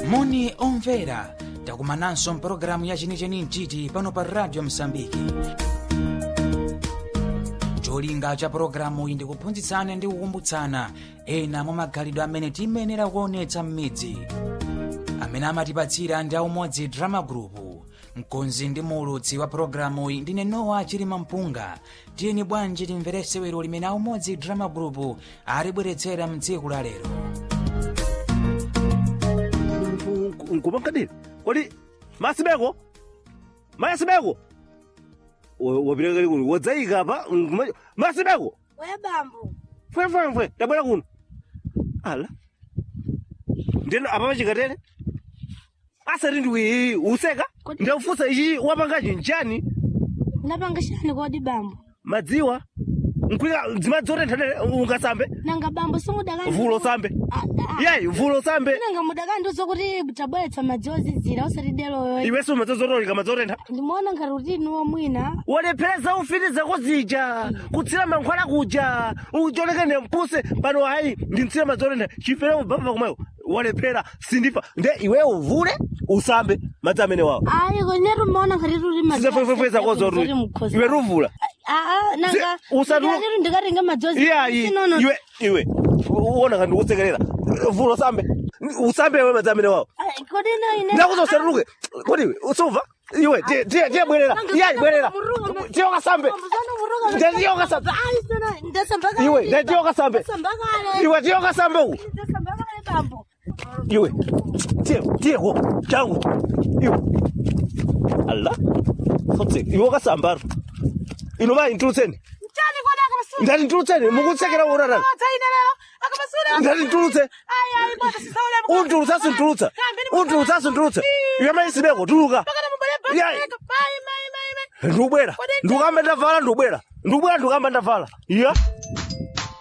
moni omvera takumananso mpulogalamu ya chenicheni mchiti pano pa radio msambiki cholinga cha pulogalamu iyi ndikuphunzitsana ndi kukumbutsana ena mwa magalidwe amene tiyenera kuonetsa m'midzi amene amatipatsira ndi aumodzi drama group mkonzi ndi muulutsi wa pulogalamu iyi ndine nowa chilima mpunga tiyeni bwanji timvere sewero limene aumodzi drama group alibweretsera mtsiku la lero nkumankadini kodi masibeko masibeko wapita kali kuno wadzayika pa nkuma- masibeko we bambo fwefwefwe tabwera kuno ala ndino apa pachikatere asati ndiwi useka Kodi- ndakufunsa ichi wapangachi nchani napanga chani kodi bambo madziwa nkwika dzimadzi otenthanere ungasambe nanga bambo simudakandi vulo sambe yayi vulo sambe nanga mudakandiuza kuti tabweretsa madzi ozizira osati deloyo iwenso madzi ozotolika madzi otentha ndimaona ngati utini womwina walephereza ufiti zako zija kutsira mankhwala kuja ucholekene mpuse pano hayi ndimtsira madzolenda chifere ubaba kumweyo walephera sindifa nde iweyo uvule usambe madzi amene wawo ayi kwenetu maona ngati tuli sizefwefwe zako zotu iwe ruvula nanga Si- usatu- ndikati ndikatenga madzi iyayi ozinono iwe iwe uona kandi ukusekerera vula usambe usambe iwe madzi amene wawo kodi ino ine ndakuza usatuluke kodi iwe usumva iwe tiye tiye tiye bwerera iyayi bwerera tiye ukasambe nde tiye ukasambe iwe nde tiye ukasambe iwe tiye ukasambe uku iwe tiye tiye ko changu iwe ala fotse iwe wakasambaro ino mayi ntulutseni ndati ntulutseni mukutsekera urarani ndati ntulutse untulutsa sintulutsa untulutsa sintulutsa iwe mayi sibeko tuluka Yayi. ndikubwera ndikukamba ndavala ndikubwera ndikubwera ndikukamba ndavala iya